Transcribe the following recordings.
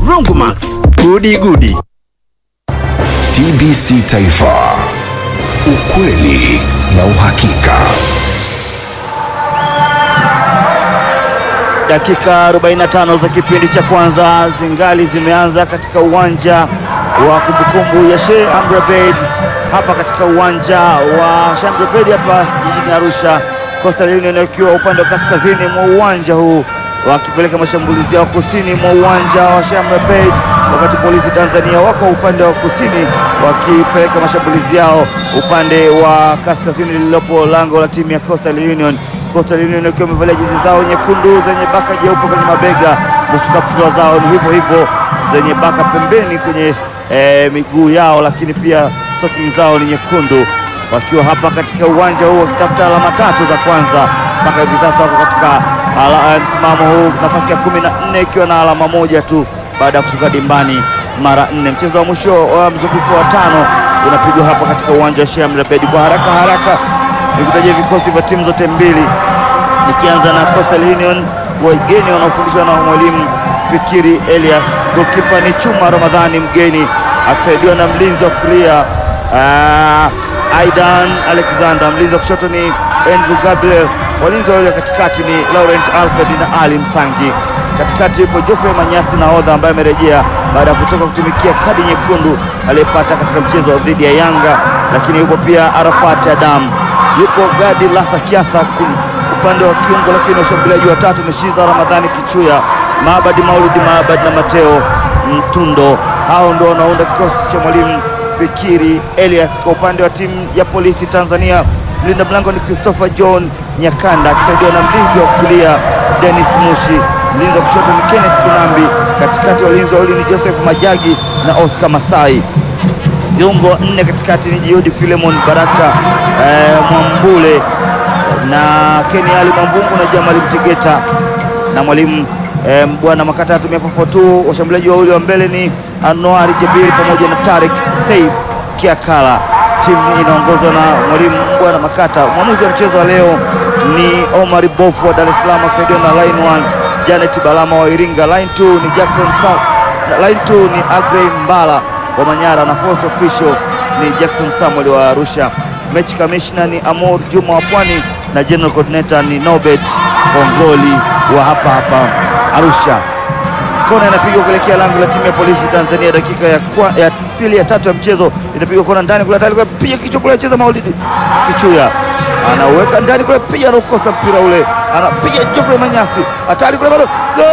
Brongomax, gudi gudi. TBC Taifa, ukweli na uhakika. Dakika 45 za kipindi cha kwanza zingali zimeanza katika uwanja wa kumbukumbu ya Sheikh Amri Abeid hapa katika uwanja wa Sheikh Amri Abeid hapa jijini Arusha. Coastal Union wakiwa upande wa kaskazini mwa uwanja huu wakipeleka mashambulizi yao kusini mwa uwanja wa Sheikh Amri Abeid, wakati polisi Tanzania wako upande wa kusini wakipeleka mashambulizi yao upande wa kaskazini lililopo lango la timu ya Coastal Union. Coastal Union wakiwa wamevalia jezi zao nyekundu zenye baka jeupe kwenye mabega, nusu kaptura zao ni hivyo hivyo zenye baka pembeni kwenye eh, miguu yao, lakini pia stocking zao ni nyekundu, wakiwa hapa katika uwanja huu wakitafuta alama tatu za kwanza. Mpaka hivi sasa wako katika ala- eh, msimamo huu nafasi ya kumi na nne ikiwa na alama moja tu baada ya kushuka dimbani mara nne. Mchezo wa mwisho wa mzunguko wa tano unapigwa hapa katika uwanja wa Sheikh Amri Abeid. Kwa haraka haraka nikutajia vikosi vya timu zote mbili nikianza na Coastal Union wageni wanaofundishwa na mwalimu Fikiri Elias. Goalkeeper ni Chuma Ramadhani mgeni akisaidiwa na mlinzi wa kulia ah, Aidan Alexander, mlinzi wa kushoto ni Andrew Gabriel, walinzi wawili wa katikati ni Laurent Alfred na Ali Msangi. Katikati yupo Geoffrey Manyasi nahodha ambaye amerejea baada ya kutoka kutumikia kadi nyekundu aliyepata katika mchezo dhidi ya Yanga, lakini yupo pia Arafat Adam, yupo Gadi Lasa Kiasa kuli- upande wa kiungo, lakini washambuliaji watatu ni Shiza Ramadhani Kichuya, Maabadi Maulidi Maabadi na Mateo Mtundo. Hao ndio wanaunda kikosi cha mwalimu Fikiri Elias. Kwa upande wa timu ya polisi Tanzania, mlinda mlango ni Christopher John Nyakanda akisaidiwa na mlinzi wa kulia Dennis Mushi, mlinzi wa kushoto ni Kenneth Kunambi, katikati walinzi wawili ni Joseph Majagi na Oscar Masai viungo nne katikati ni Juhudi Filemon Baraka eh, Mwambule na Keni Ali Mwambungu na Jamali Mtegeta na mwalimu eh, Bwana Makata atumia 442. Washambuliaji wawili wa mbele ni Anuari Jabiri pamoja na Tarik Saif Kiakala. Timu inaongozwa na mwalimu Bwana Makata. Mwamuzi wa mchezo wa leo ni Omar Bofu wa Dar es Salaam akisaidiwa na line 1 Janet Balama wa Iringa, line 2 ni Jackson Sa na line 2 ni Agrey Mbala wa Manyara na fourth official ni Jackson Samuel wa Arusha. Mechi commissioner ni Amor Juma wa Pwani na general coordinator ni Nobet Ongoli wa hapa hapa Arusha. Kona inapigwa kuelekea lango la timu ya polisi Tanzania, dakika ya, kwa, ya pili ya tatu ya mchezo inapigwa kona ndani kule, ndani kule, piga kichwa kule, cheza Maulidi Kichuya anauweka ndani kule, piga anaukosa mpira ule, anapiga Geoffrey Manyasi, hatari kule, bado gol!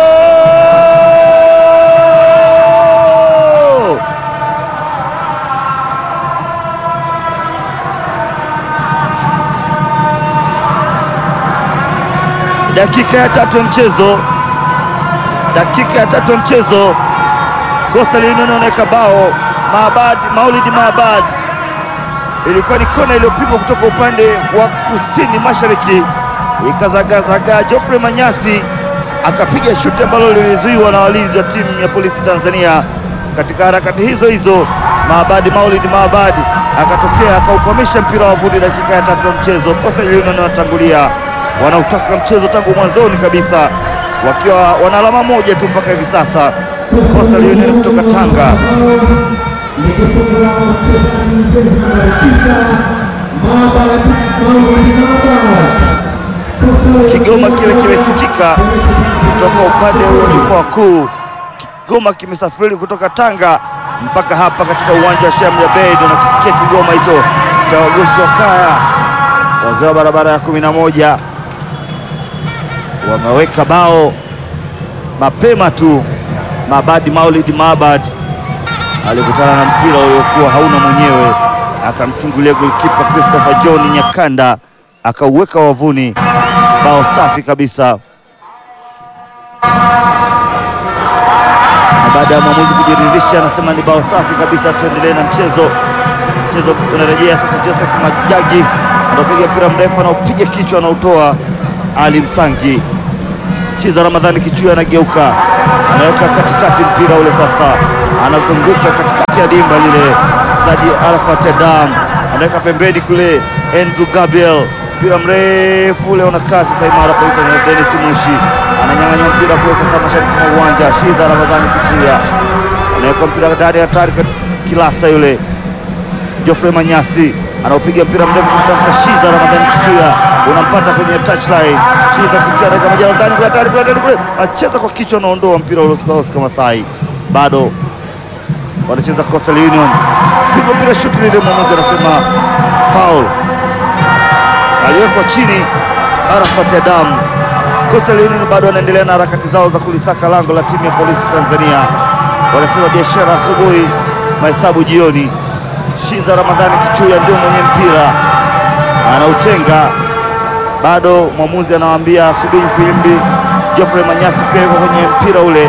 dakika ya tatu ya mchezo, dakika ya tatu ya mchezo, Coastal Union wanaweka bao. Maabad Maulidi Maabad, ilikuwa ni kona iliyopigwa kutoka upande wa kusini mashariki, ikazagazaga. Geoffrey Manyasi akapiga shuti ambalo lilizuiwa na walinzi wa timu ya polisi Tanzania. Katika harakati hizo hizo, Maabadi Maulidi Maabadi akatokea akaukwamisha mpira wa vuti. Dakika ya tatu ya mchezo, Coastal Union wanatangulia wanautaka mchezo tangu mwanzoni kabisa, wakiwa wana alama moja tu mpaka hivi sasa. Coastal Union kutoka Tanga. Kigoma kile kimesikika kutoka upande huo jukwaa kuu. Kigoma kimesafiri kutoka Tanga mpaka hapa katika uwanja wa Sheikh Amri Abeid. Unakisikia Kigoma hicho cha wagosi wa kaya, wazee wa barabara ya kumi na moja wameweka bao mapema tu. Mabadi Maulid Mabad alikutana na mpira uliokuwa hauna mwenyewe, akamchungulia golikipa Christopher John Nyakanda akauweka wavuni. Bao safi kabisa, na baada ya mwamuzi kujiridhisha, anasema ni bao safi kabisa. Tuendelee na mchezo. Mchezo unarejea sasa. Joseph Majagi anapiga mpira mrefu, anaupiga kichwa, anautoa Ali Msangi. Shiza Ramadhani Kichuya anageuka, anaweka katikati mpira ule sasa, anazunguka katikati ya dimba lile. Mchezaji Arafat Adam anaweka pembeni kule, Andrew Gabriel, mpira mrefu ule unakaa sasa imara kabisa, na Dennis Mushi ananyang'anywa mpira kule sasa, mashariki mwa uwanja. Shidha Ramadhani Kichuya anaweka mpira ndani ya Tarik Kilasa yule Geoffrey Manyasi anaopiga mpira mrefu kumtafuta Shiza Ramadhani Kichuya, unampata kwenye touchline. Shiza Kichuya anaweka majalo ndani kule, ndani kule, ndani kule, acheza kwa kichwa, anaondoa mpira ule Oscar Oscar Masai, bado wanacheza Coastal Union, piga mpira shuti lile, mwamuzi anasema foul, aliwekwa chini Arafat Adam. Coastal Union bado wanaendelea na harakati zao za kulisaka lango la timu ya polisi Tanzania. Wanasema biashara asubuhi, mahesabu jioni. Shiza Ramadhani Kichuya ndio mwenye mpira anautenga, bado mwamuzi anawaambia subiri filimbi. Geoffrey Manyasi pia yuko kwenye mpira ule,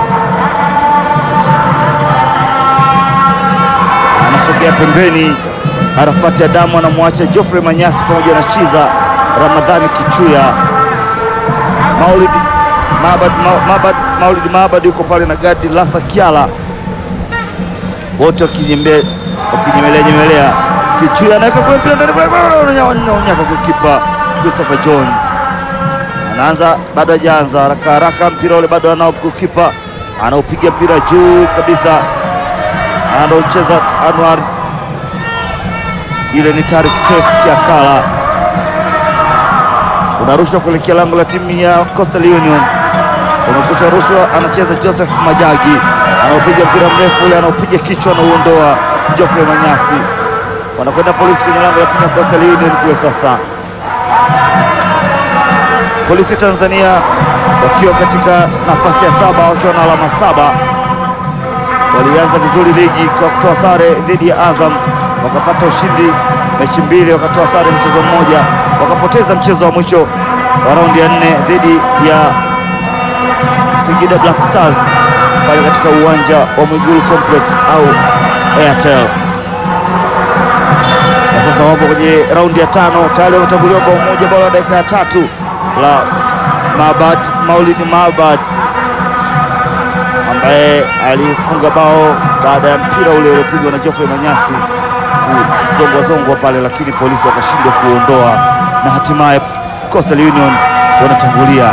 anasogea pembeni. Arafati Adamu anamwacha Geoffrey Manyasi pamoja na Shiza Ramadhani Kichuya. Maulid Mabad, Mabad, Maulid Mabad yuko pale na Gadi Lasa Kiala, wote wakinyembe wakinyemelea nyemelea. Kichuya anaweka kule mpira ndani kule, unyaka kipa Christopher John anaanza, bado hajaanza haraka haraka, mpira ule bado anao kipa, anaupiga mpira juu kabisa, anaocheza Anwar, ile ni Tarik Seif Kiakala unarushwa kuelekea lango la timu ya Coastal Union, umekusha rushwa, anacheza Joseph Majagi, anaopiga mpira mrefu ule, anaopiga kichwa, anauondoa Geoffrey Manyasi. Wanakwenda polisi kwenye lango la timu ya Coastal Union kule. Sasa polisi Tanzania wakiwa katika nafasi ya saba wakiwa na alama saba. Walianza vizuri ligi kwa kutoa sare dhidi ya Azam, wakapata ushindi mechi mbili, wakatoa sare mchezo mmoja, wakapoteza mchezo wa mwisho wa raundi ya nne dhidi ya Singida Black Stars pale katika uwanja wa Mwigulu Complex au Airtel, na sasa wapo kwenye raundi ya tano, tayari wametanguliwa bao moja, bao la dakika ya tatu la Mabad Maulid Mabad ambaye alifunga bao baada ya mpira ule uliopigwa na Geoffrey Manyasi kuzongwa zongwa pale, lakini polisi wakashindwa kuondoa na hatimaye Coastal Union wanatangulia.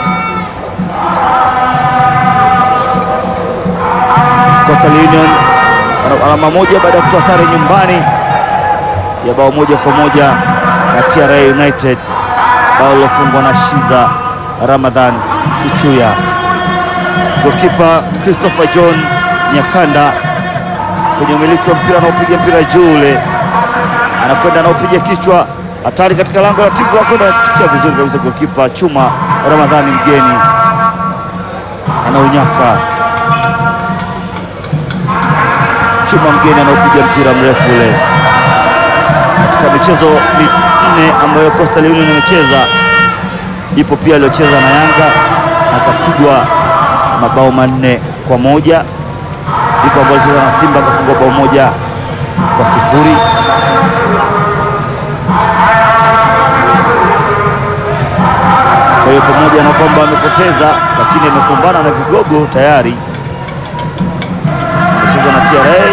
Coastal Union wana alama moja baada ya kutoa sare nyumbani ya bao moja kwa moja na TRA United, bao lilofungwa na Shiza Ramadhan Kichuya. Gokipa Christopher John Nyakanda kwenye umiliki wa mpira, anaopiga mpira juu ule, anakwenda anaopiga kichwa, hatari katika lango la timu lako, anachukia vizuri kabisa. Gokipa Chuma Ramadhani mgeni anaunyaka. Chuma mgeni anaopiga mpira mrefu ule. Katika michezo minne ambayo Coastal Union imecheza, ipo pia aliocheza na Yanga akapigwa mabao manne kwa moja ipo ambayo alicheza na Simba akafungwa bao moja kwa sifuri. Kwa hiyo pamoja na kwamba amepoteza, lakini amekumbana na vigogo tayari. Amecheza na TRA,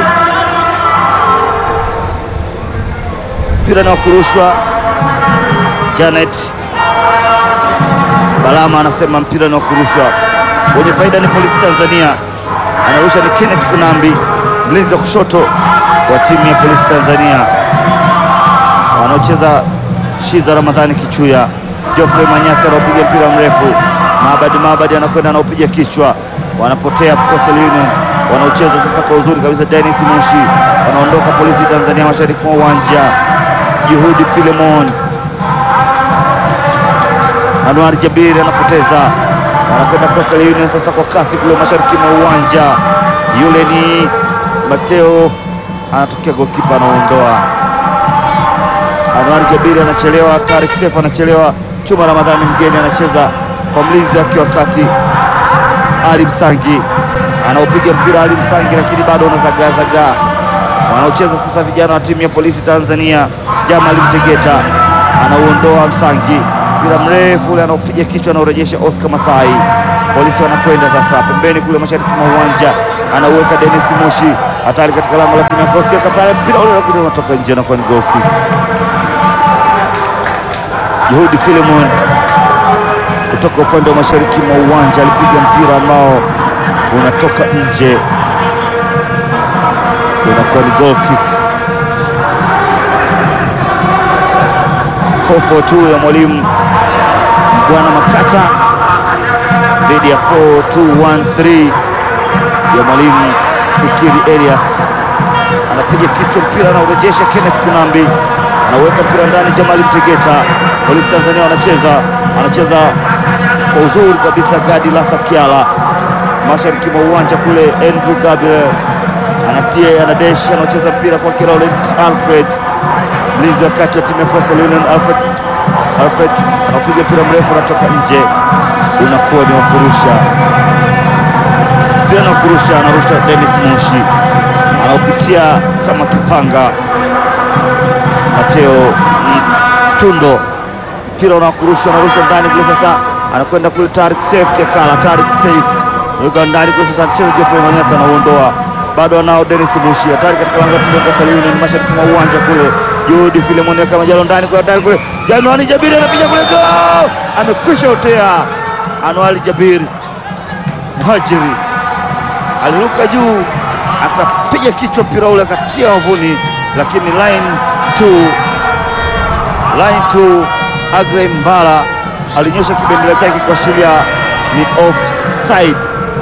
mpira na kurushwa. Janet Balama anasema mpira na kurushwa wenye faida ni Polisi Tanzania anarusha ni Kenneth Kunambi, mlinzi wa kushoto wa timu ya Polisi Tanzania. Wanaocheza Shiza Ramadhani Kichuya, Geoffrey Manyasi anaopiga mpira mrefu, Maabadi Maabadi anakwenda anaopiga kichwa, wanapotea Coastal Union, wanaocheza sasa kwa uzuri kabisa. Dennis Mushi wanaondoka Polisi Tanzania mashariki mwa uwanja. Juhudi Filemon, Anwar Jabiri anapoteza wanakwenda Coastal Union sasa kwa kasi kule mashariki mwa uwanja. Yule ni Mateo anatokea, gokipa anaondoa. Anwar Jabiri anachelewa, Tarik Seif anachelewa, Chuma Ramadhani mgeni anacheza kwa mlinzi wake wakati Ali Msangi anaopiga mpira Ali Msangi, lakini bado unazagaazagaa. Wanaocheza sasa vijana wa timu ya Polisi Tanzania, Jamal Mtegeta anauondoa Msangi mpira mrefu ule anaopiga kichwa anaorejesha Oscar Masai. Polisi wanakwenda sasa pembeni kule mashariki mwa uwanja, anauweka Dennis Mushi, hatari katika lango la timu ya Coastal pale, mpira ule unakuja unatoka nje na kuwa ni goal kick. Juhudi Filemon kutoka upande wa mashariki mwa uwanja alipiga mpira ambao unatoka nje. ilikuwa ni goal kick 442 ya mwalimu Bwana Makata dhidi ya 4213 ya mwalimu Fikiri Elias. Anapiga kichwa mpira, anaurejesha Kenneth Kunambi, anaweka mpira ndani. Jamali Mtegeta, polisi Tanzania wanacheza, anacheza kwa uzuri kabisa. Gadi Lasa Kiala, mashariki mwa uwanja kule. Andrew Gabriel anatia, anadesh, anacheza mpira kwa Laurent Alfred, mlinzi wa kati wa timu ya Coastal Union. Alfred, Alfred anapiga mpira mrefu, anatoka nje, unakuwa ni wakurusha mpira na kurusha, anarusha Dennis Mushi, anaopitia kama kipanga Mateo Mtundo, mpira unakurusha, anarusha ndani kule, sasa anakwenda kule Tarik Saif Kekala, Tarik Saif yuko ndani kule, sasa anacheza Geoffrey Manyasa, anauondoa bado anao Dennis Mushi, hatari katika lango la timu ya Coastal Union, mashariki mwa uwanja kule. Juhudi Filemon kama jalo ndani kule, hatari kule, Januari Jabiri anapiga kule, go! Amekwisha otea Anuari Jabiri Muhajiri aliruka juu akapiga kichwa mpira ule akatia wavuni, lakini line 2 line 2 Agrey Mbala alinyosha kibendera chake kuashiria ni offside.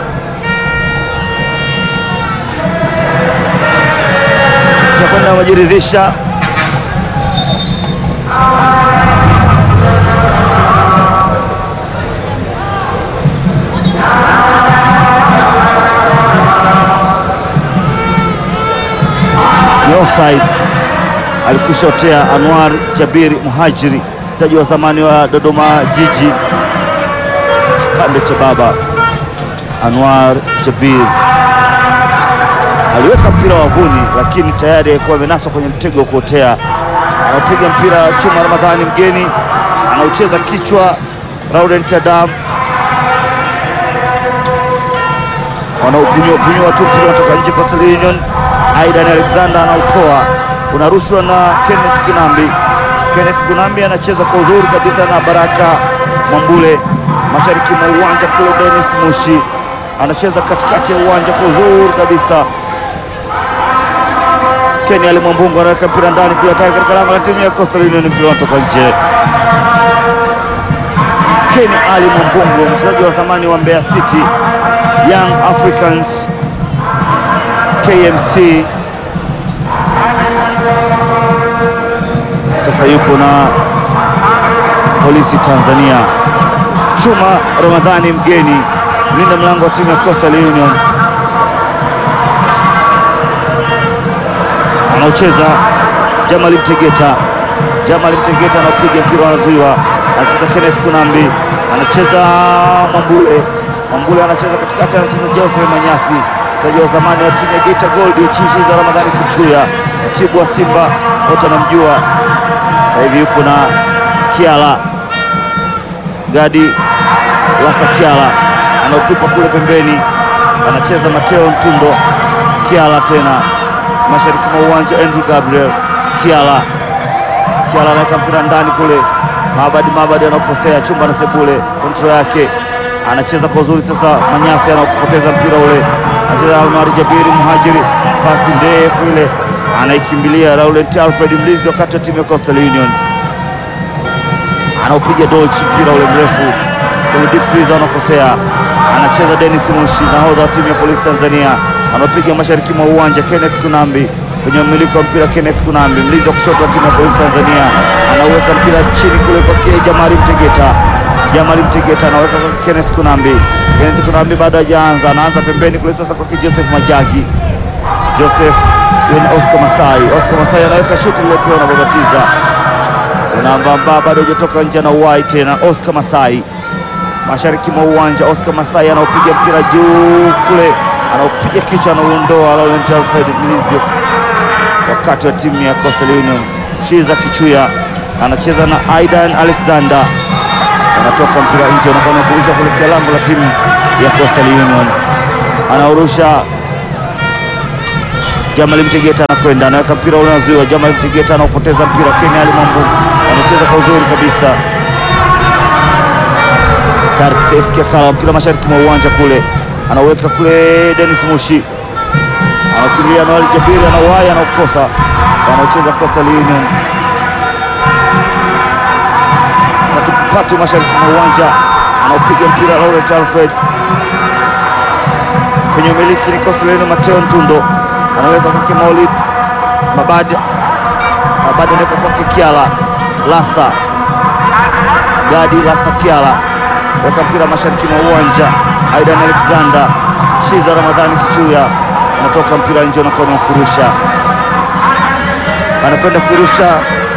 Kwenda wajiridhisha ni offside. Alikushotea Anwar Jabiri Muhajiri, mchezaji wa zamani wa Dodoma Jiji, kipande cha baba. Anwar Jabir aliweka mpira wavuni, lakini tayari alikuwa amenaswa kwenye mtego wa kuotea. Anapiga mpira chuma, Ramadhani mgeni anaucheza kichwa, Laurent Adam wanaupunyua punyua tu mpira unatoka nje. Coastal Union Aidan Alexander anautoa, unarushwa na Kenneth Kunambi. Kenneth Kunambi anacheza kwa uzuri kabisa na Baraka Mwambule, mashariki mwa uwanja kule. Dennis Mushi anacheza katikati ya uwanja kwa uzuri kabisa. Kenny Ali Mwambungu anaweka mpira ndani kule, hatari katika lango la timu ya Coastal Union, mpira unatoka nje. Kenny Ali Mwambungu, mchezaji wa zamani wa Mbeya City Young Africans KMC, sasa yupo na polisi Tanzania. Chuma Ramadhani mgeni, mlinda mlango wa timu ya Coastal Union, anaocheza Jamali Mtegeta. Jamali Mtegeta anapiga mpira, anazuiwa, anacheza Kenneth Kunambi, anacheza Mwambule Mwambule anacheza katikati, anacheza Geoffrey Manyasi, mchezaji wa zamani wa timu ya Geita Gold, chishi za Ramadhani Kichuya, mtibu wa Simba, wote wanamjua. Sasa hivi yupo na Kiala Gadi Lasa Kiala, anautupa kule pembeni, anacheza Mateo Mtundo. Kiala tena mashariki mwa uwanja, Andrew Gabriel Kiala. Kiala anaweka mpira ndani kule, Mabadi Mabadi anakosea chumba na Sebule, kontrol yake anacheza kwa uzuri sasa. Manyasi anapoteza mpira ule, anacheza Omar Jabiri Muhajiri, pasi ndefu ile anaikimbilia Laurent Alfred, mlinzi wakati wa timu ya Coastal Union, anaupiga dochi mpira ule mrefu kwenye deep freeze, anakosea. Anacheza Dennis Mushi, nahodha wa timu ya Polisi Tanzania, anapiga mashariki mwa uwanja. Kenneth Kunambi kwenye mmiliki wa mpira, Kenneth Kunambi, mlinzi wa kushoto wa timu ya Polisi Tanzania, anaweka mpira chini kule kwa Jamali Mtegeta Jamali Mtegeta anaweka kwa Kenneth Kunambi. Kenneth Kunambi bado hajaanza, anaanza pembeni kule sasa kwa Joseph Majagi. Joseph yeye ni Oscar Masai. Oscar Masai anaweka shuti lile pia unababatiza. Unaambamba bado hajatoka nje na uwai tena Oscar Masai. Mashariki mwa uwanja Oscar Masai anaopiga mpira juu kule, anaopiga kichwa anauondoa Laurent Alfred mlinzi wakati wa timu ya Coastal Union. Shiza Kichuya anacheza na Aidan Alexander anatoka mpira nje, unakwenda kurusha kuelekea lango la timu ya Coastal Union. Anaurusha Jamali Mtegeta, anakwenda anaweka mpira ule, unazuiwa. Jamali Mtegeta anaupoteza mpira. Kenya Ali Mambu anacheza kwa uzuri kabisa. Tarik Saif Kiakala mpira mashariki mwa uwanja kule, anaweka kule. Dennis Mushi anakimbilia Noel Jabiri, anauhaya, anaukosa, wanaocheza Coastal Union patupatu mashariki mwa uwanja, anaupiga mpira Laurent Alfred kwenye umiliki ni Coastal Union. Mateo Ntundo anaweka kwake Maulid Mabadi, Mabadi anaweka kwake Kiala Lasa Gadi Lasa Kiala weka mpira mashariki mwa uwanja. Aidan Alexander Shiza Ramadhani Kichuya anatoka mpira nje na kona kurusha, anakwenda kurusha.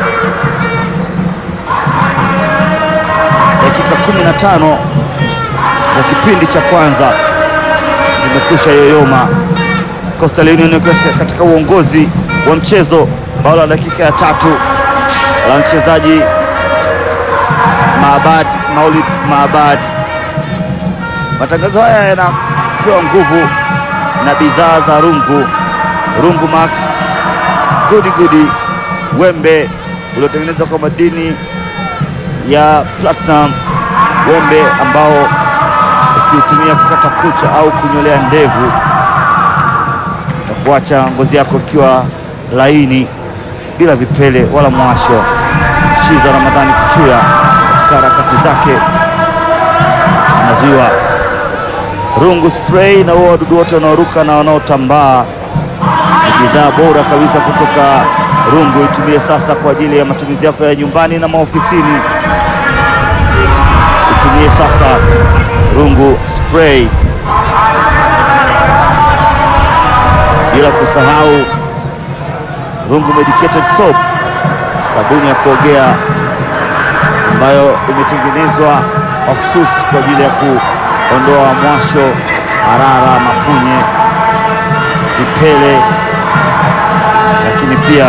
Dakika 15 za kipindi cha kwanza zimekwisha yoyoma. Coastal Union katika uongozi wa mchezo, bao la dakika ya tatu la mchezaji Maabad Maulid Maabad. Matangazo haya yanapewa nguvu na bidhaa za Rungu, Rungu Max, gudi gudi, wembe uliotengenezwa kwa madini ya platinum, wembe ambao ukiutumia kukata kucha au kunyolea ndevu utakuacha ngozi yako ikiwa laini bila vipele wala mwasho. Shiza Ramadhani Kichuya katika harakati zake anazuiwa. Rungu spray na huo wadudu wote wanaoruka na wanaotambaa ni bidhaa bora kabisa kutoka Rungu. Itumie sasa kwa ajili ya matumizi yako ya nyumbani na maofisini. Itumie sasa Rungu spray, bila kusahau Rungu medicated soap, sabuni ya kuogea ambayo imetengenezwa mahususi kwa ajili ya kuondoa mwasho, harara, mapunye, vipele, lakini pia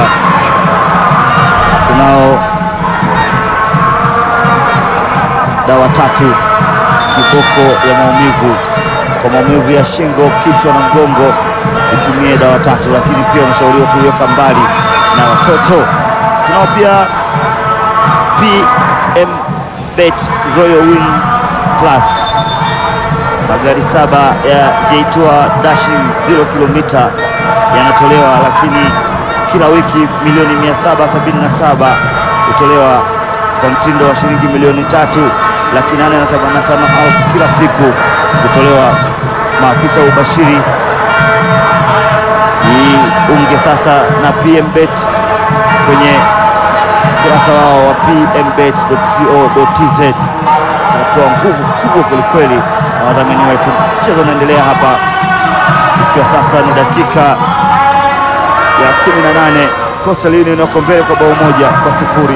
tunao dawa tatu kiboko ya maumivu kwa maumivu ya shingo, kichwa na mgongo, itumie dawa tatu, lakini pia unashauriwa kuiweka mbali na watoto. Tunao pia PM Bet Royal Wing Plus, magari saba ya J-Tour Dashing 0 kilomita yanatolewa, lakini kila wiki milioni 777 hutolewa kwa mtindo wa shilingi milioni tatu laki nane na themanini na tano elfu kila siku kutolewa. Maafisa wa ubashiri jiunge sasa na PMBet kwenye ukurasa wao wa pmbet.co.tz. Tunapewa nguvu kubwa kwelikweli na wadhamini wetu. Mchezo unaendelea hapa, ikiwa sasa ni dakika ya 18. Coastal Union wako mbele kwa bao moja kwa sifuri.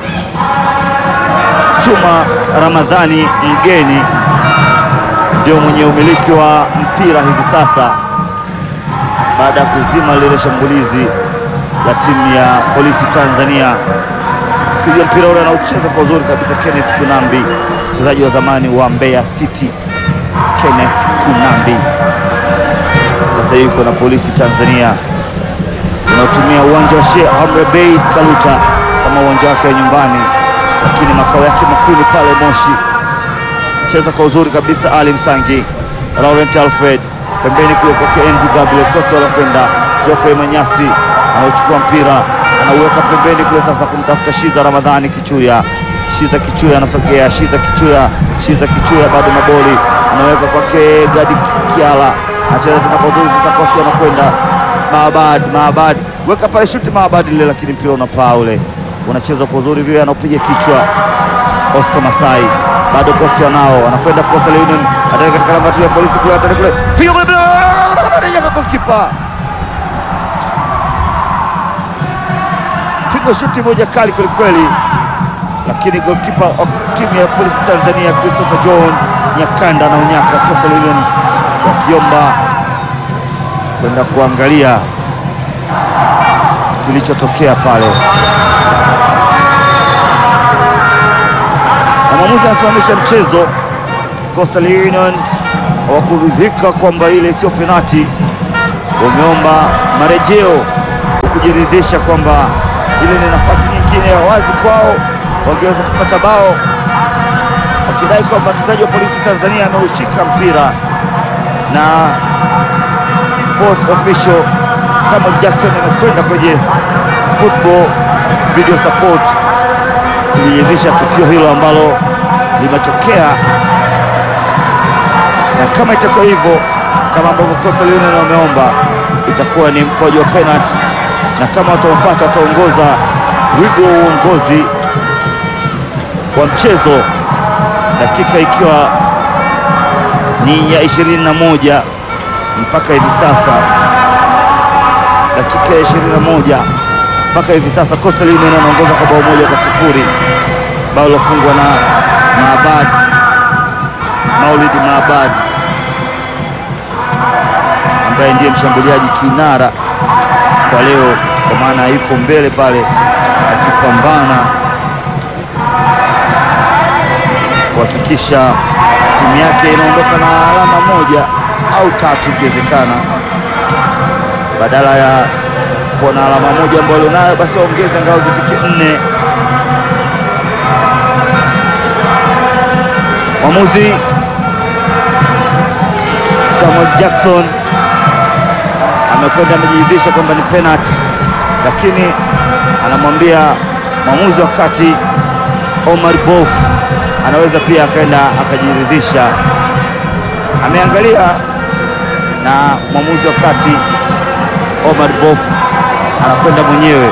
Juma Ramadhani mgeni ndio mwenye umiliki wa mpira hivi sasa baada ya kuzima lile shambulizi la timu ya polisi Tanzania. Piga mpira ule anaocheza kwa uzuri kabisa Kenneth Kunambi, mchezaji wa zamani wa Mbeya City. Kenneth Kunambi sasa yuko na polisi Tanzania, unaotumia uwanja wa Sheikh Amri Abeid Kaluta kama uwanja wake wa nyumbani lakini makao yake makuu ni pale Moshi. Cheza kwa uzuri kabisa Ali Msangi, Laurent Alfred pembeni kule kwake Andrew Gabriel Costa, wanakwenda Geoffrey Manyasi anaochukua mpira anauweka pembeni kule, sasa kumtafuta Shiza Ramadhani Kichuya. Shiza Kichuya anasogea, Shiza Kichuya, Shiza Kichuya bado na boli anaweka kwake Gadi Kiala, anacheza tena kwa uzuri sasa, Costa anakwenda Maabad, Maabad weka pale shuti Maabad lile, lakini mpira unapaa ule unachezwa kwa uzuri vile, anaopiga kichwa Oscar Masai, bado Costa nao anakwenda Coastal Union, ataka katika lango ya polisi kule, ataka kule, piga kule, kwa kipa, piga shuti moja kali kweli kweli, lakini goalkeeper wa timu ya polisi Tanzania Christopher John Nyakanda na unyaka Coastal Union wakiomba kwenda kuangalia kilichotokea pale na mwamuzi anasimamisha mchezo. Coastal Union hawakuridhika kwamba ile sio penati, wameomba marejeo kujiridhisha kwamba ile ni nafasi nyingine ya wazi kwao, wangeweza kupata bao, wakidai kwamba mchezaji wa polisi Tanzania ameushika mpira na fourth official Samuel Jackson amekwenda kwenye football video support kuliridhisha tukio hilo ambalo limetokea, na kama itakuwa hivyo kama ambavyo Coastal Union wameomba, itakuwa ni mkwaju wa penalty, na kama wataupata wataongoza wigo wa uongozi wa mchezo, dakika ikiwa ni ya 21 mpaka hivi sasa, dakika ya 21 mpaka hivi sasa Coastal Union anaongoza kwa bao moja kwa sifuri, bao lilofungwa na Maabad Maulid Maabad ambaye ndiye mshambuliaji kinara kwa leo, kwa maana yuko mbele pale akipambana kuhakikisha timu yake inaondoka na alama moja au tatu ikiwezekana, badala ya kuwa na alama moja ambayo alionayo, basi waongeze ngao zifike nne. Mwamuzi Samuel Jackson amekwenda amejiridhisha kwamba ni penalty, lakini anamwambia mwamuzi wa kati Omar Bof anaweza pia akaenda akajiridhisha. Ameangalia na mwamuzi wa kati Omar Bof anakwenda mwenyewe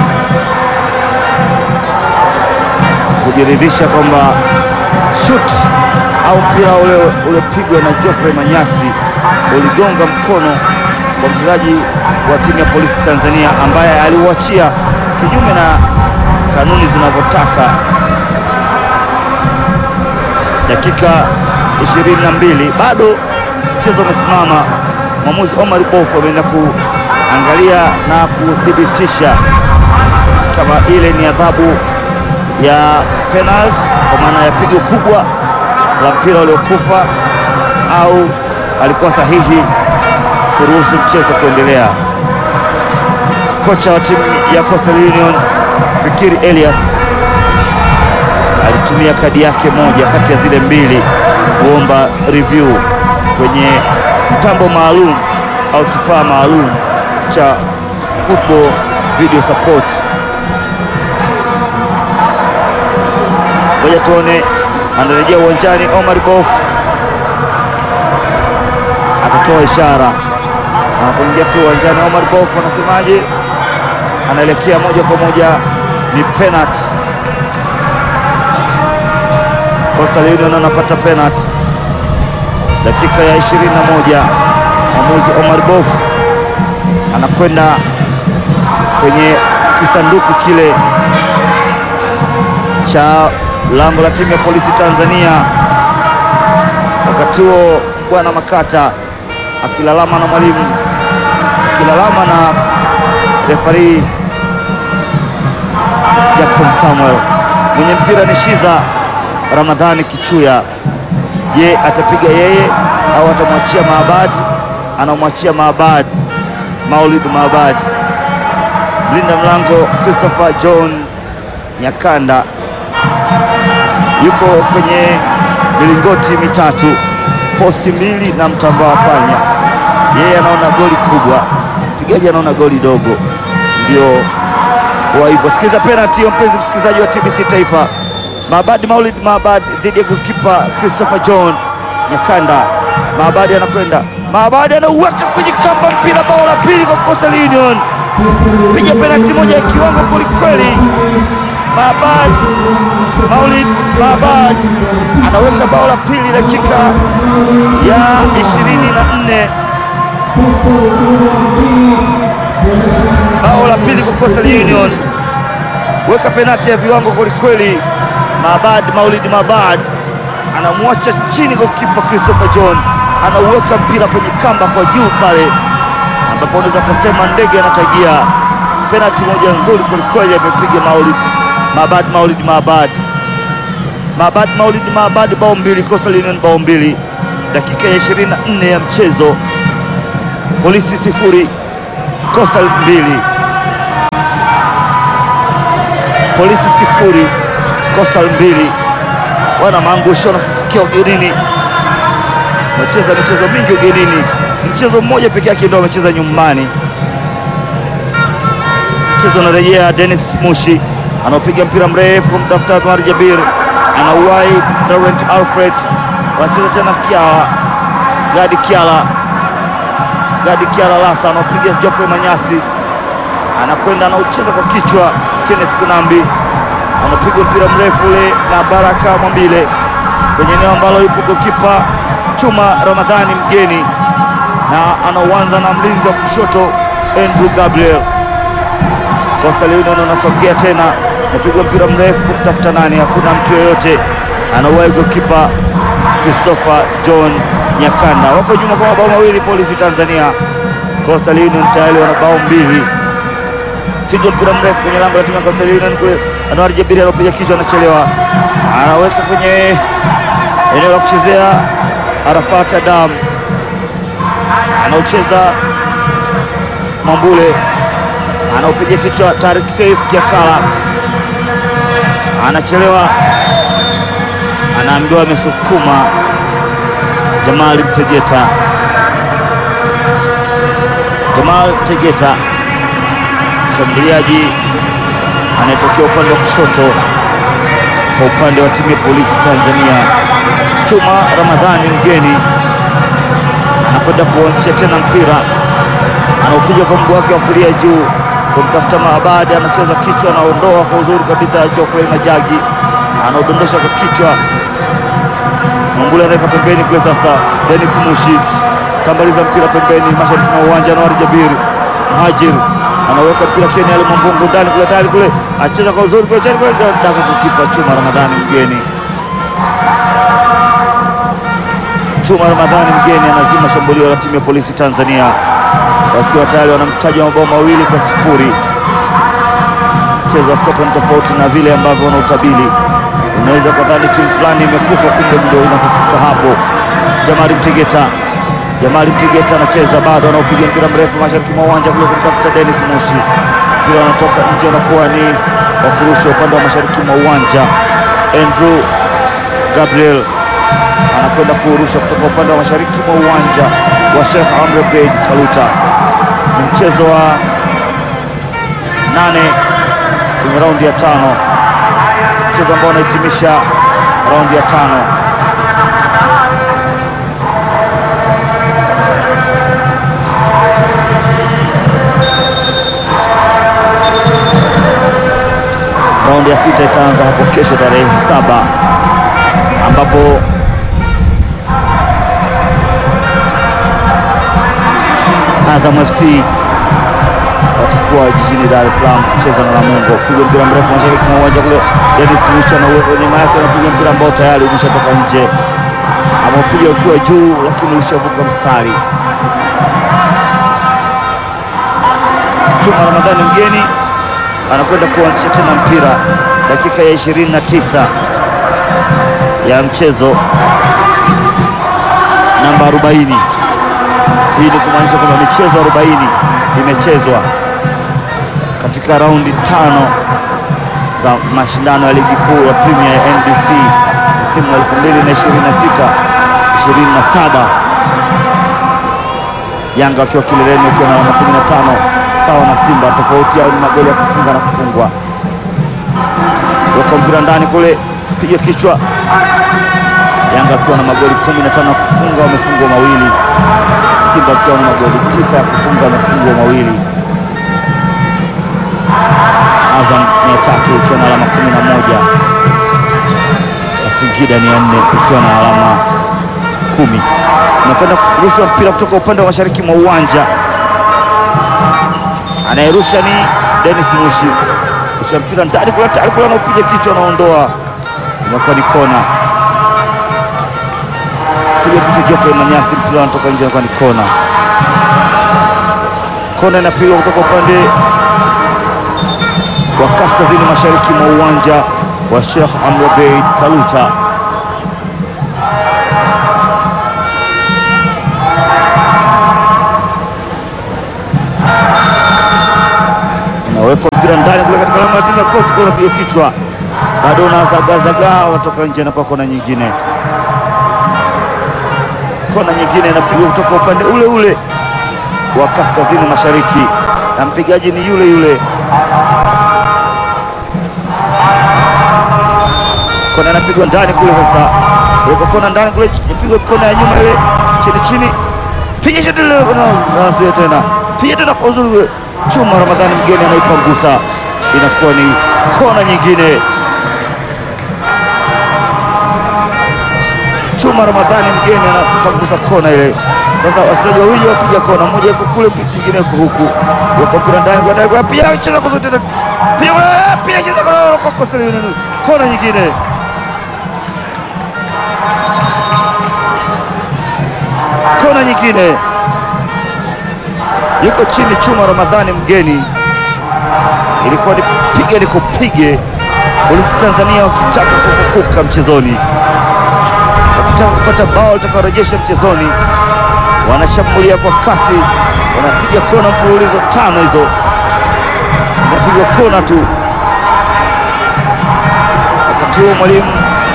kujiridhisha kwamba shoot au mpira ule uliopigwa na Geoffrey Manyasi uligonga mkono wa mchezaji wa timu ya Polisi Tanzania ambaye aliuachia kinyume na kanuni zinavyotaka. Dakika 22 bado mchezo umesimama. Mwamuzi Omar Bofu ameenda kuangalia na kuthibitisha kama ile ni adhabu ya penalty kwa maana ya pigo kubwa la mpira uliokufa au alikuwa sahihi kuruhusu mchezo kuendelea. Kocha wa timu ya Coastal Union Fikiri Elias alitumia kadi yake moja kati ya zile mbili kuomba review kwenye mtambo maalum au kifaa maalum cha football video support. Ngoja tuone, anarejea uwanjani. Omar Bof akatoa ishara anapoingia tu uwanjani. Omar Bof anasemaje? Anaelekea moja kwa moja, ni penalty. Coastal Union anapata penalty dakika ya 21. Mwamuzi Omar Bof anakwenda kwenye kisanduku kile cha lango la timu ya Polisi Tanzania. Wakati huo bwana Makata akilalama na mwalimu, akilalama na refari Jackson Samuel. Mwenye mpira ni Shiza Ramadhani Kichuya. Je, atapiga yeye au atamwachia Maabad? Anamwachia Maabad, Maulid Maabad. Mlinda mlango Christopher John Nyakanda yuko kwenye milingoti mitatu, posti mbili na mtambaa wa panya. Yeye anaona goli kubwa, mpigaji anaona goli dogo, ndio wa hivyo. Sikiza penalty hiyo, mpenzi msikilizaji wa TBC Taifa. Maabad Maulid Maabad dhidi ya goalkeeper Christopher John Nyakanda. Maabad anakwenda, Maabad anauweka kwenye kamba mpira, bao la pili kwa Coastal Union. Piga penalty moja ya kiwango kwelikweli. Maabad Maulid Maabad anaweka bao la pili dakika ya 24, bao la pili kwa Coastal Union. Weka penalti ya viwango kwelikweli. Maabad Maulid Maabad anamwacha chini goalkeeper Christopher John, anauweka mpira kwenye kamba kwa juu pale, ambapo unaweza kusema ndege anatagia. Penalti moja nzuri kwelikweli amepiga Maulid Maabad Maulid Maabad Maabad Maulid Maabad, bao mbili, Coastal Union bao mbili, dakika ya 24 ya mchezo. Polisi sifuri, Coastal mbili. Polisi sifuri, Coastal mbili. Wana maangusho wanafufukia ugenini, wamecheza michezo mingi ugenini, mchezo mmoja peke yake ndio wamecheza nyumbani. mchezo unarejea. Dennis Mushi anaopiga mpira mrefu kumtafuta Omar Jabir, anauwai Laurent Alfred, wanacheza tena Kiala, Gadi Kiala, Gadi Kiala Lasa anaopiga Geoffrey Manyasi, anakwenda anaucheza kwa kichwa. Kenneth Kunambi anapiga mpira mrefu ule na Baraka Mwambile kwenye eneo ambalo yupo gokipa Chuma Ramadhani mgeni, na anauanza na mlinzi wa kushoto Andrew Gabriel. Coastal Union unasogea tena, napigwa mpira mrefu kumtafuta nani, hakuna mtu yoyote, anauwahi gokipa Christopher John Nyakanda. Wako nyuma kwa mabao mawili Polisi Tanzania. Coastal Union tayari wana bao mbili. Piga mpira mrefu kwenye lango la timu ya Coastal Union kule, Anwar Jabiri anapiga kichwa, anachelewa, anaweka kwenye eneo la kuchezea. Arafat Adam anaocheza Mwambule anaopiga kichwa. Tarik Saif Kiakala anachelewa, anaambiwa amesukuma. Jamal Mtegeta, Jamal Mtegeta mshambuliaji anayetokea upande wa kushoto kwa upande wa timu ya Polisi Tanzania. Chuma Ramadhani mgeni anakwenda kuanzisha tena mpira, anaopiga kwa mguu wake wa kulia juu kumtafuta Maabadi, anacheza kichwa, anaondoa kwa uzuri kabisa. Geoffrey Majagi anaodondosha kwa kichwa, Mwambule anaweka pembeni kule. Sasa Dennis Mushi tambaliza mpira pembeni, mashariki mwa uwanja. Anwar Jabiri Mhajir anaweka mpira Kenya Ali Mwambungu ndani kule, tayari kule, acheza kwa uzuri kule, chini kule, daka kukipa Chuma Ramadhani mgeni Chuma Ramadhani mgeni anazima shambulio la timu ya Polisi Tanzania wakiwa tayari wanamtaja mabao mawili kwa sifuri. Mchezo wa soka ni tofauti na vile ambavyo unautabili. Unaweza kadhani timu fulani imekufa, kumbe ndio inafufuka hapo. Jamali Mtegeta, Jamali Mtegeta anacheza bado, anaopiga mpira mrefu mashariki mwa uwanja kule kumtafuta Dennis Mushi. Mpira unatoka nje, unakuwa ni wa kurusha upande wa mashariki mwa uwanja. Andrew Gabriel anakwenda kuurusha kutoka upande wa mashariki mwa uwanja wa Sheikh Amri Abeid Kaluta. Ni mchezo wa nane kwenye raundi ya tano, mchezo ambao unahitimisha raundi ya tano. Raundi ya sita itaanza hapo kesho tarehe saba ambapo Azam FC watakuwa jijini Dar es Salaam kucheza na Namungo. Piga mpira mrefu mashariki mwa uwanja kule, Dennis Mucha na uwepo nyuma yake, anapiga mpira ambao tayari umeshatoka nje, ameupiga ukiwa juu, lakini ulishavuka mstari. Chuma Ramadhani mgeni anakwenda kuanzisha tena mpira, dakika ya 29 ya mchezo namba 40. Hii ni kumaanisha kwamba michezo 40 imechezwa katika raundi tano za mashindano ya ligi kuu ya Premier ya NBC msimu wa 2026 27, Yanga wakiwa kileleni wakiwa na alama 15 sawa na Simba. Tofauti yao ni magoli ya kufunga na kufungwa. Weka mpira ndani kule, piga kichwa. Yanga wakiwa na magoli 15 ya kufunga, wamefungwa mawili. Simba wakiwa na magoli tisa ya kufunga, wamefungwa mawili. Azam ni ya tatu ikiwa na alama 11 na Singida ni ya nne ikiwa na alama kumi. Unakwenda kurushwa mpira kutoka upande wa mashariki mwa uwanja, anayerusha ni Dennis Mushi, rusha mpira ndani kule, tayari kule, anaupiga kichwa, anaondoa, inakuwa ni kona. Piga kichwa Geoffrey Manyasi, mpira unatoka nje, inakuwa ni kona. Kona inapigwa kutoka upande wa kaskazini mashariki mwa uwanja wa Sheikh Amri Abeid Kaluta. Unawekwa mpira ndani kule katika lango la timu ya Coast, kwa unapiga kichwa, bado unazagazagaa, unatoka nje na kwa kona nyingine. Kona nyingine inapigwa kutoka upande ule ule wa kaskazini mashariki, na mpigaji ni yule yule Kona inapigwa ndani kule, sasa weka kona ndani kule, pigwa kona ya nyuma ile chini chini, piga shoti lile, nazuia tena, piga tena kwa uzuri ule. Chuma Ramadhani mgeni anaipangusa, inakuwa ni kona nyingine. Chuma Ramadhani mgeni anapangusa kona ile. Sasa wachezaji wawili wapiga kona, mmoja yuko kule, mwingine yuko huku, weka mpira ndani kwa ndani, kwa pia cheza kwa zote tena, pia pia cheza kwa kwa Coastal Union, kona nyingine. Kona nyingine, yuko chini Chuma Ramadhani mgeni, ilikuwa ni pige ni kupige. Polisi Tanzania wakitaka kufufuka mchezoni wakitaka kupata bao litakaorejesha mchezoni, wanashambulia kwa kasi, wanapiga kona mfululizo tano, hizo zinapigwa kona tu. Wakati huo mwalimu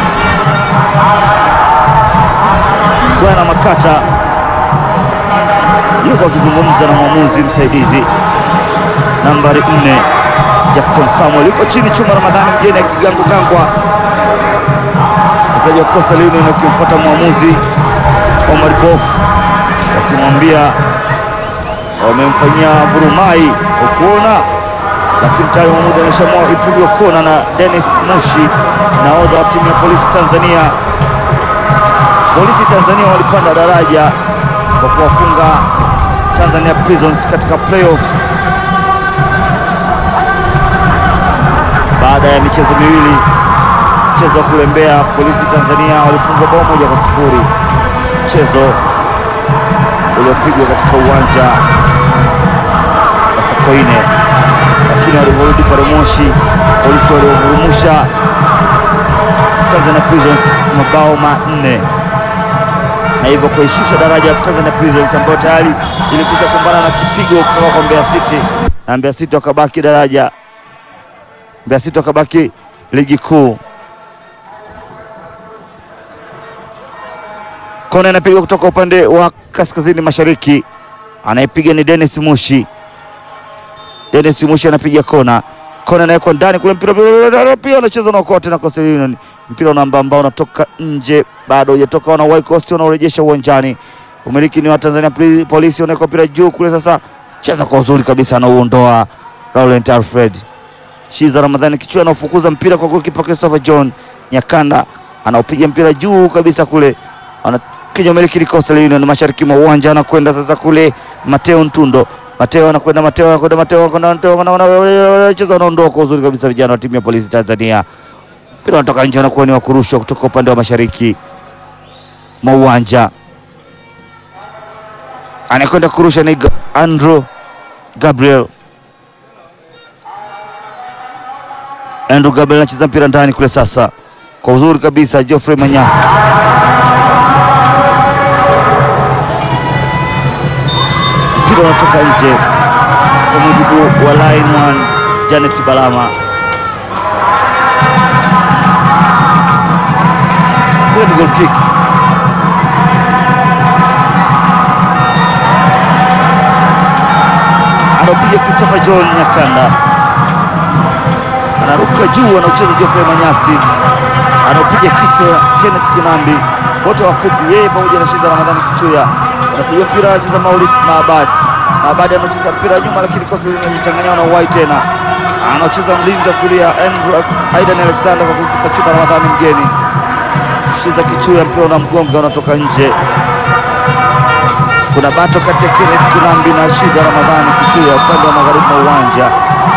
Bwana Makata yuko akizungumza na mwamuzi msaidizi nambari nne Jackson Samuel, yuko chini Chuma Ramadhani mgeni akigangwagangwa wachezaji wa Coastal Union wakimfuata mwamuzi Omar Bof wakimwambia wamemfanyia vurumai ukuona, lakini tayari mwamuzi ameshamua ipigwe kona na Dennis Mushi, nahodha wa timu ya Polisi Tanzania. Polisi Tanzania walipanda daraja kwa kuwafunga Tanzania Prisons katika playoff baada ya michezo miwili mchezo wa kule Mbeya, Polisi Tanzania walifungwa bao moja kwa sifuri, mchezo uliopigwa katika uwanja wa Sokoine, lakini walivyorudi pale Moshi, polisi waliovurumusha Tanzania Prisons mabao manne na hivyo kuishusha daraja ya Tanzania Prisons ambayo tayari ilikwisha kumbana na kipigo kutoka kwa Mbeya City na Mbeya City wakabaki daraja, Mbeya City wakabaki ligi kuu. Kona inapigwa kutoka upande wa kaskazini mashariki, anayepiga ni Dennis Mushi. Dennis Mushi anapiga kona, kona inawekwa ndani kule, mpira pia unacheza na kote na Coastal Union, mpira unaamba ambao unatoka nje, bado hujatoka, wana White Coast wanaorejesha uwanjani. Umiliki ni wa Tanzania Poli- Polisi, unaweka mpira juu kule, sasa cheza kwa uzuri kabisa, anauondoa Laurent Alfred Shiza Ramadhani kichwa anaofukuza mpira kwa golikipa Christopher John Nyakanda anaopiga mpira juu kabisa kule, anapiga umiliki ni Coastal Union mashariki mwa uwanja, anakwenda sasa kule Mateo Ntundo, Mateo anakwenda, Mateo anakwenda, Mateo anakwenda, Mateo anakwenda, cheza anaondoa kwa uzuri kabisa, vijana wa timu ya Polisi Tanzania. Mpira unatoka nje, anakuwa ni wa kurushwa kutoka upande wa mashariki mwa uwanja, anakwenda kurusha ni Ga- Andrew Gabriel Andrew Gabriel anacheza mpira ndani kule sasa kwa uzuri kabisa. Geoffrey Manyasi mpira unatoka nje kwa mujibu wa line one Janet Balama. Mpira ni goal kick. Anapiga Christopher John Nyakanda anaruka juu, anaucheza Geoffrey Manyasi, anaopiga kichwa Kenneth Kunambi, wote wafupi, yeye pamoja na Shiza Ramadhani Kichuya. Anapiga mpira, anacheza Maulid Maabad. Maabad anacheza mpira nyuma, lakini kosa linajichanganya na Uwai tena, anacheza mlinzi wa kulia Andrew Aidan Alexander kwa kukipa Chuma Ramadhani mgeni. Shiza Kichuya, mpira una mgonga, unatoka nje. Kuna bato kati ya Kenneth Kunambi na Shiza Ramadhani Kichuya upande wa magharibi mwa uwanja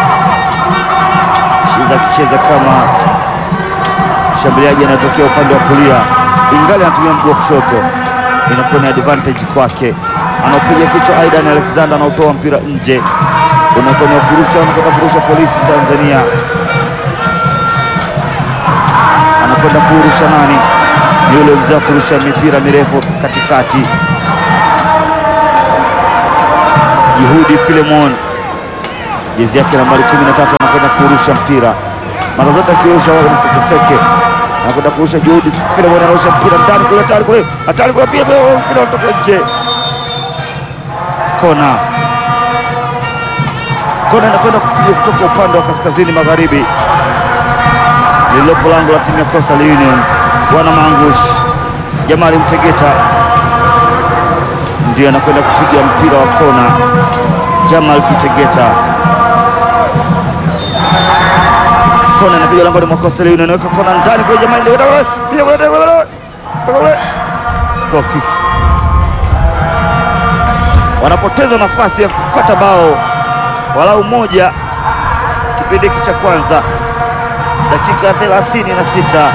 Shiza akicheza kama mshambuliaji anayetokea upande wa kulia, ingali anatumia mguu wa kushoto, inakuwa ni advantage kwake. Anaopiga kichwa Aidan Alexander, anaotoa mpira nje, unakuwa ni wa kurusha, anakwenda kurusha Polisi Tanzania, anakwenda kurusha nani? Ni yule mzee wa kurusha mipira mirefu katikati, Juhudi Filemon jezi yake nambari 13 anakwenda kurusha mpira mara zote akirusha wao ni sekeseke, anakwenda kurusha Juhudi Filemon anarusha mpira ndani kule, hatari kule, hatari kule, pia pia mpira unatoka nje, kona. Kona inakwenda kupigwa kutoka upande wa kaskazini magharibi lililopo lango la timu ya Coastal Union. Bwana Mangush Jamali Mtegeta ndio anakwenda kupiga mpira wa kona. Jamal Mtegeta, kona inapiga langoni mwa Coastal Union, anaweka kona ndani kule. Jamali Mtegeta kule, piga kule, piga kule, piga kule, goal kick. Wanapoteza nafasi ya kupata bao walau moja kipindi hiki cha kwanza, dakika 36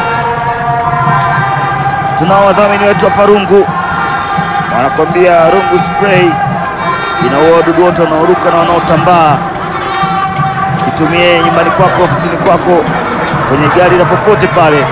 tunao wadhamini wetu hapa Rungu, wanakwambia Rungu spray inaua wadudu wote wanaoruka na wanaotambaa. Itumie nyumbani kwako, ofisini kwako, kwenye gari na popote pale,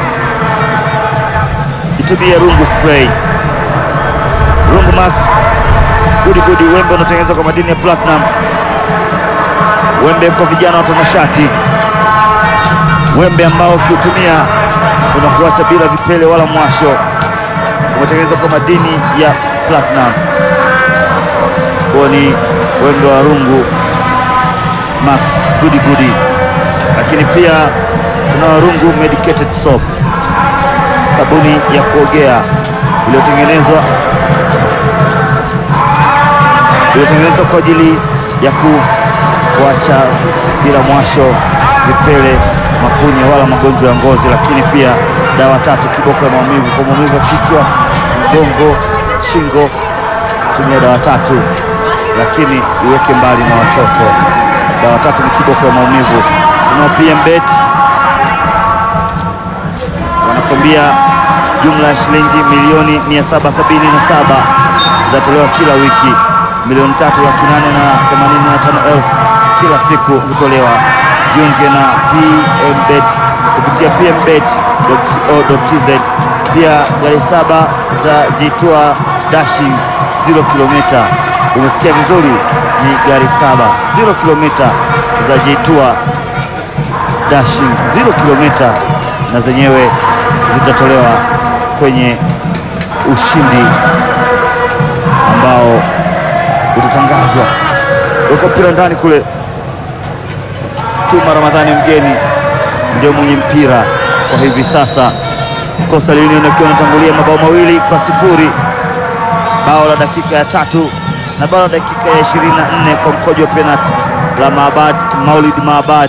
itumie Rungu spray. Rungu Max gudi gudi, wembe unaotengenezwa kwa madini ya platinum, wembe kwa vijana watanashati, wembe ambao ukiutumia unakuacha bila vipele wala mwasho, umetengenezwa kwa madini ya platinum. Huo ni wembe wa Rungu Max gudi gudi, lakini pia tunao Rungu medicated soap, sabuni ya kuogea iliyotengenezwa iliyotengenezwa kwa ajili ya ku, kuacha bila mwasho, vipele, mapunye wala magonjwa ya ngozi. Lakini pia dawa tatu kiboko ya maumivu kwa maumivu ya kichwa, mgongo, shingo, tumia dawa tatu, lakini iweke mbali na watoto. Dawa tatu ni kiboko ya maumivu. Tunao PMBet wanakwambia jumla ya shilingi milioni 777 zinatolewa kila wiki milioni tatu laki nane na themanini na tano elfu kila siku hutolewa. Jiunge na PMBet kupitia pmbet.co.tz. Pia gari saba za Jitua Dashing 0 kilomita. Umesikia vizuri, ni gari saba 0 kilomita za Jitua Dashing 0 kilomita, na zenyewe zitatolewa kwenye ushindi ambao utatangazwa. Weka mpira ndani kule. Chuma Ramadhani mgeni ndio mwenye mpira kwa hivi sasa. Coastal Union akiwa anatangulia mabao mawili kwa sifuri, bao la dakika ya tatu na bao la dakika ya 24 kwa mkojo wa penalti la Maabad Maulid Maabad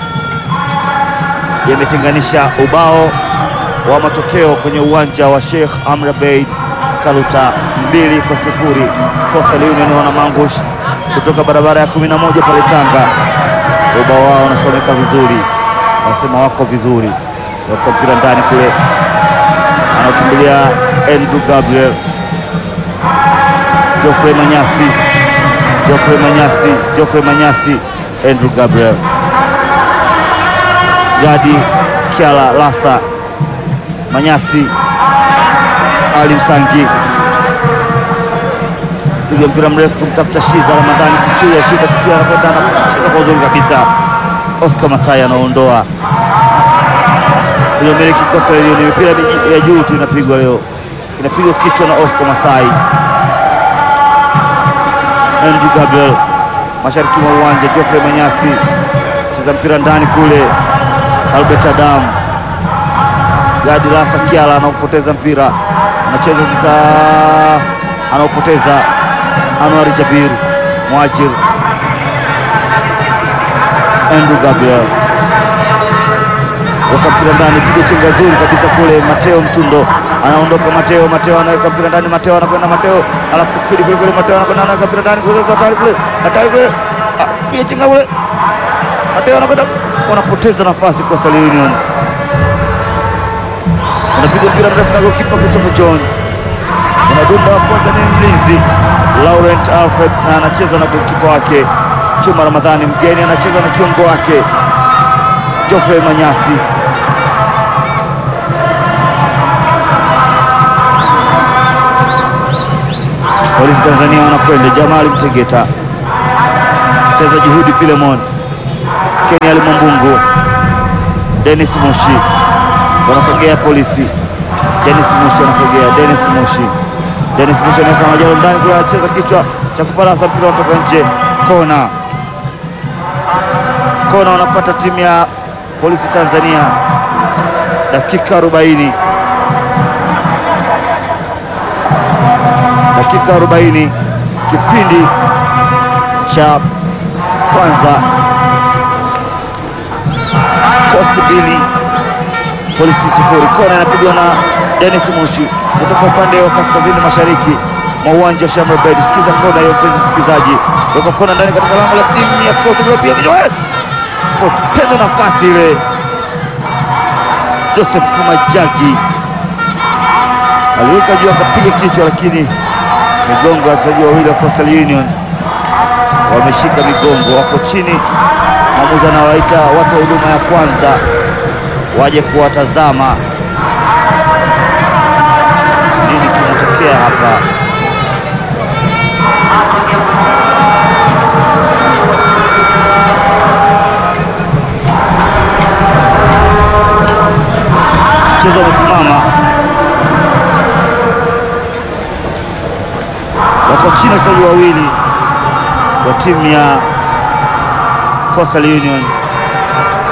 yametenganisha ubao wa matokeo kwenye uwanja wa Sheikh Amri Abeid Kaluta mbili kwa sifuri. Coastal Union wana mangush kutoka barabara ya 11 pale Tanga. Ubao wao unasomeka vizuri, wanasema wako vizuri. Wako mpira ndani kule, anaokimbilia Andrew Gabriel, Geoffrey Manyasi, Geoffrey Manyasi, Geoffrey Manyasi, Andrew Gabriel, Gadi Kiala Lasa, Manyasi ali Msangi piga mpira mrefu kumtafuta Shiza Ramadhani Kichuya. Shiza Kichuya anakwenda anacheza kwa uzuri kabisa. Oscar Masai anaondoa kwenye miliki Coastal Union. Mipira ya juu tu inapigwa leo, inapigwa kichwa na Oscar Masai. Andrew Gabriel mashariki mwa uwanja. Geoffrey Manyasi cheza mpira ndani kule. Albert Adam Gadi Lasa Kiala anaupoteza mpira anacheza sasa, anaopoteza Anwar Jabir Mwajir, Andrew Gabriel weka mpira ndani, piga chenga zuri kabisa kule. Mateo Mtundo anaondoka, Mateo Mateo anaweka mpira ndani, Mateo anakwenda, Mateo anakuspidi kule kule, Mateo anakwenda, anaweka mpira ndani kule, sasa hatari kule, hatari kule, piga chenga kule, Mateo anakwenda, wanapoteza nafasi Coastal Union unapiga mpira mrefu na gokipa Christopher John, unadunda wa kwanza ni mlinzi Laurent Alfred na anacheza na gokipa wake Chuma Ramadhani mgeni anacheza na kiungo wake Geoffrey Manyasi. Polisi Tanzania wanakwenda Jamali Mtegeta, cheza Juhudi Filemon, Keni Ali Mwambungu, Dennis Mushi wanasogea polisi. Dennis Mushi anasogea, Dennis Mushi, Dennis Mushi anaweka majalo ndani kule, anacheza kichwa cha kuparasa, mpira unatoka nje, kona. kona wanapata timu ya polisi Tanzania, dakika 40 dakika 40 kipindi cha kwanza, Coast mbili polisi sifuri. Kona inapigwa na Dennis Mushi kutoka upande wa kaskazini mashariki mwa uwanja wa Shamra Bed. Sikiza kona hiyo, mpenzi msikilizaji, toka kona ndani katika lango la timu ya Coast pia kichwa poteza nafasi ile. Joseph Majagi aliruka juu akapiga kichwa, lakini migongo ya wachezaji wawili wa Coastal Union wameshika migongo, wako chini. Mwamuzi anawaita watu wa huduma ya kwanza waje kuwatazama nini kinatokea hapa. Mchezo umesimama, wako chini wachezaji wawili wa timu ya Coastal Union.